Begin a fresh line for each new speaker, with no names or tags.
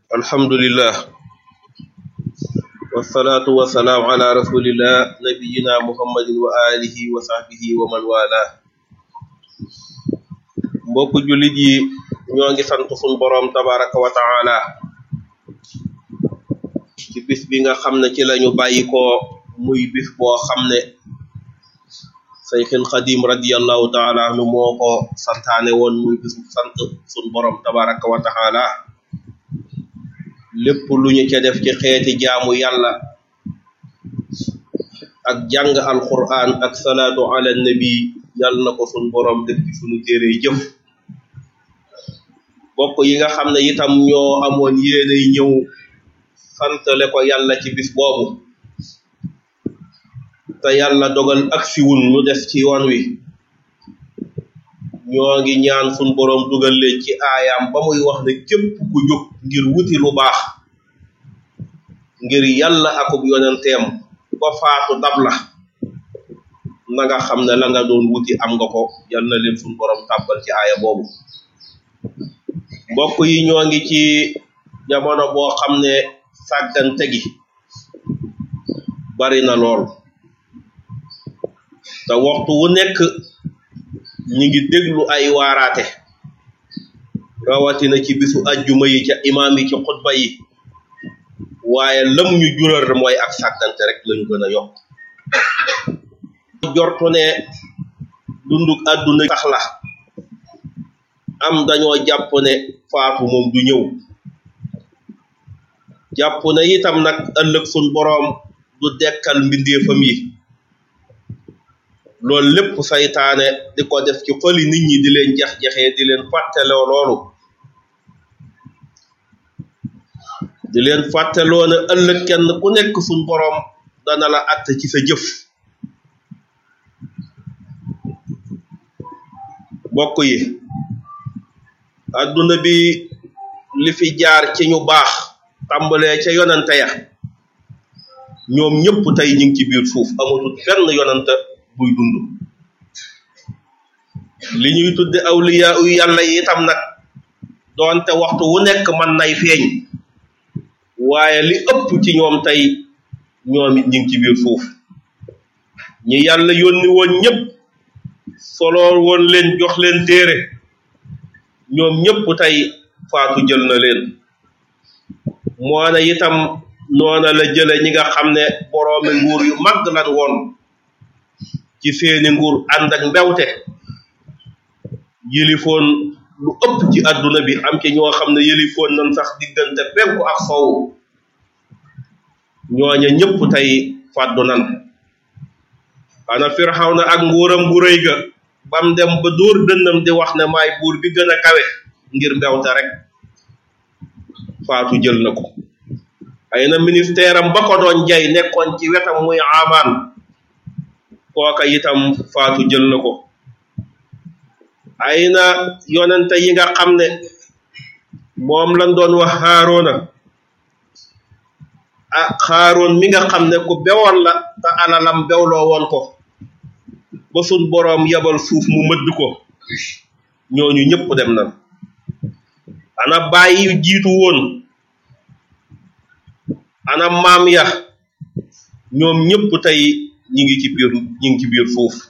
alhamdulillah wasalaatu wasalaam ala rasulillah nabiyina muhammadin wa alihi wa sahbihi wa man wala mbokk jullit yi ñoo ngi sant sun boroom tabaraka wa taala ci bis bi nga xam ne ci lañu bàyyi ko muy bis boo xam ne sayxin xadim radiallahu taala anhu moo ko santaane woon muy bisu sant sun boroom tabaraka wa taala lépp lu ñu ca def ci xeeti jaamu yàlla ak jàng alquran ak salaatu ala nabi yàlla na ko sun boroom def ci sunu téere jëf bokk yi nga xam ne itam ñoo amoon yéenay ñëw santale ko yàlla ci bis boobu te yàlla dogal aksiwun ñu des ci yoon wi ñoo ngi ñaan sun boroom dugal leen ci aayaam ba muy wax ne képp ku jóg ngir wuti lu baax ngir yàlla akub yonenteem ba faatu dab la na nga xam ne la nga doon wuti am nga ko yal na leen sun boroom tàbbal ci aaya boobu mbokk yi ñoo ngi ci jamono boo xam ne sàggante gi bari na lool te waxtu wu nekk ñi ngi déglu ay waaraate rawatina ci bisu ajjuma yi ca imaam yi ci xutba yi waaye lam ñu jural mooy ak sàggante rek lañu gën a yokk jortu ne dunduk àdduna sax la am dañoo jàpp ne faatu moom du ñëw jàpp ne itam nag ëllëg sun boroom du dekkal mbindeefam yi loolu lépp saytaane di ko def ci xoli nit ñi di leen jax-jaxee di leen fàtteloo loolu di leen fàtteloo ne ëllëg kenn ku nekk suñ boroom dana la att ci sa jëf bokk yi adduna bi li fi jaar ci ñu baax tàmbalee ca yonante ya ñoom ñëpp tey ñu ngi ci biir suuf amatul benn yonante buy dund li ñuy tudde awliya yu yàlla yi itam nag doonte waxtu wu nekk man nay feeñ waaye li ëpp ci ñoom tey ñoom it ñu ngi ci biir suuf ñi yàlla yónni woon ñëpp solo woon leen jox leen téere ñoom ñëpp tey faatu jël na leen moo ne itam noona la jële ñi nga xam ne boroomi nguur yu mag lan woon ci seeni nguur ànd ak mbewte yëlifoon lu ëpp ci àdduna bi am ci ñoo xam ne yëlifoon nañ sax diggante penku ak sowu ñooña ñëpp tey fàddu nan xana Firawna ak nguuram bu rëy ga bam dem ba dóor dënnam di wax ne maay buur bi gën a kawe ngir mbewte rek faatu jël na ko ay na ministère am ba ko doon jay nekkoon ci wetam muy amaan kooka itam faatu jël na ko ay na yonente yi nga xam ne moom lañ doon wax xaaroona ah xaaroon mi nga xam ne ku bewoon la te alalam bewloo woon ko ba sun boroom yabal suuf mu mëdd ko ñooñu ñëpp dem na ana bàyyi jiitu woon ana maam ya ñoom ñëpp tey ñi ngi ci biir ñi ngi ci biir suuf